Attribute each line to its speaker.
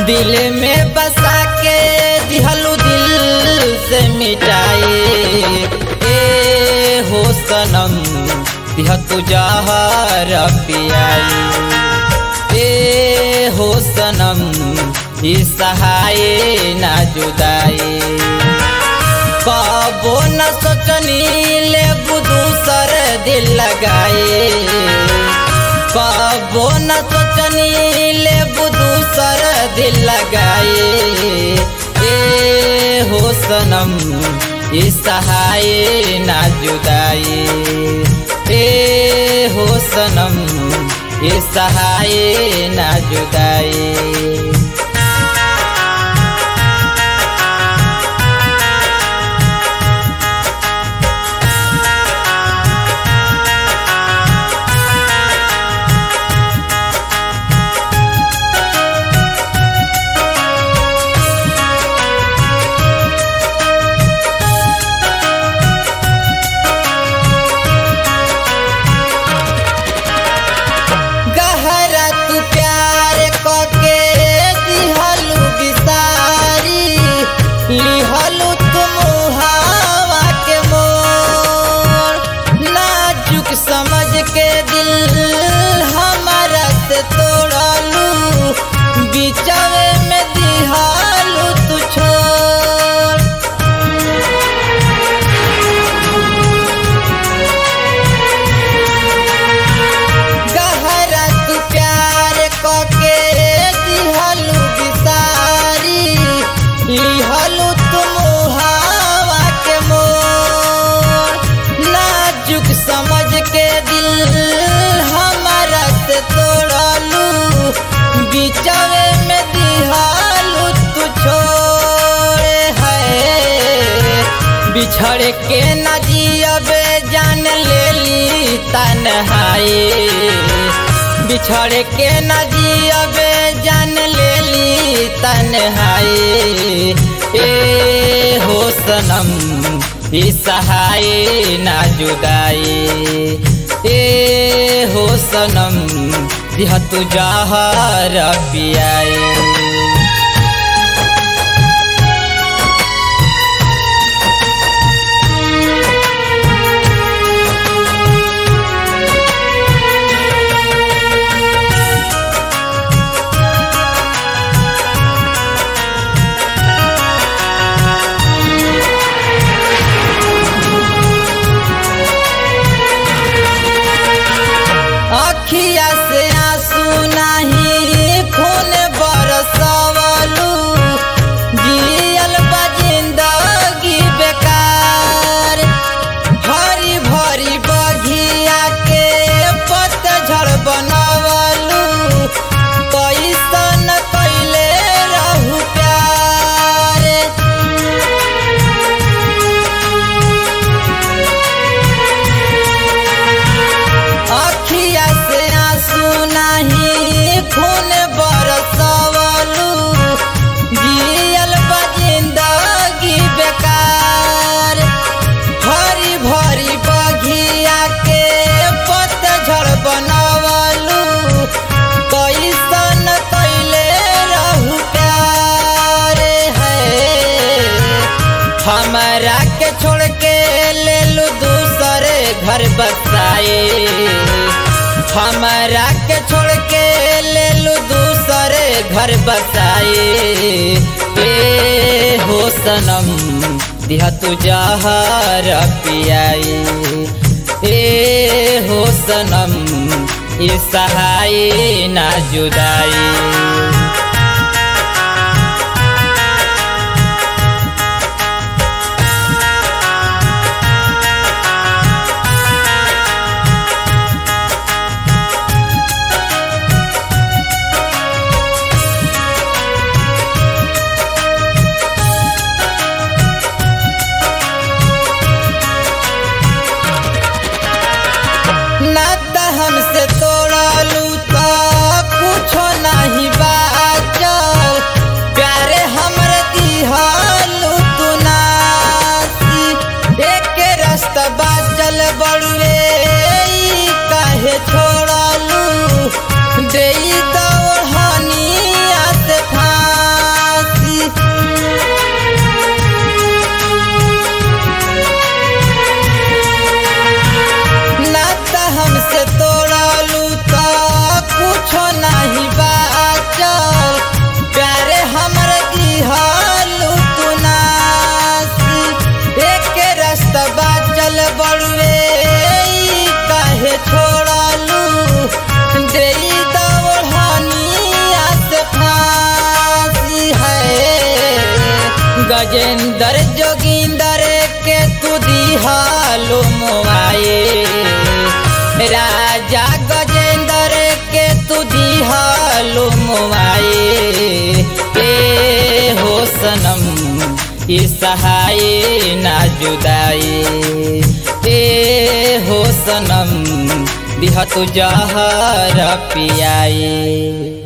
Speaker 1: दिल में बसा के दिहलू दिल से मिटाए ए हो सनम दिह तू जहर पियाई ए हो सनम ई सहाय ना जुदाई कबो न सोचनी ले दूसर दिल लगाए कबो न सोचनी ले दूसर दिल लगाए ए हो सनम ई सहाय ना जुदाई ए हो सनम ई सहाय ना जुदाई गहरा तू प्यार कके दिहलू बिसारी लिहलू तुम हवा के मोर नाजुक समझ के दिल हमारा से तोड़लू बिचवे में दिहलू तू छोड़ गहरा तू प्यार कके दिहलू बिसारी लिहलू तुम हवा के मोर नाजुक समझ के दिल हमारा से तोड़लू बिचवे में दिहलू तू छोड़े है बिछड़ के न जियबे जान लेली तन्हाई बिछड़ के न जियबे जान लेली तन्हाई ए हो सनम ई सहाय ना जुदाई ए हो सनम दिह तू जहर पियाई अखिया से आंसू नहीं खून बरसवलू जियल बा जिंदगी बेकार हरी भरी बघिया के पतझड़ बनवलू कैसन कैले रहू प्यार अखिया से आंसू नहीं खून बरसवलू जियल बा जिंदगी बेकार हरी भरी बघिया के पतझड़ बनवलू कैसन कैले रहू प्यार है हमारा के छोड़ के ले लू दूसरे घर बसाए हमारा के छोड़ के ले लू दूसरे घर बसाए ए हो सनम दिया तू जहर पियाई ए हो सनम ये सहाय ना जुदाई ना त हमसे तोड़लू तो कुछो नहीं बाचल प्यारे हमरे दिहलू तू नासी एक रास्ता बाचल बड़ुए ई काहे छोड़लू देई दौड़निया से फांसी गजेंद्र जोगिंदर के तू दिहालो मोआए राजा गजेंद्र के तू दिहालो मोआए ए हो सनम ई सहाय ना जुदाई ए हो सनम दिह तू जहर पियाए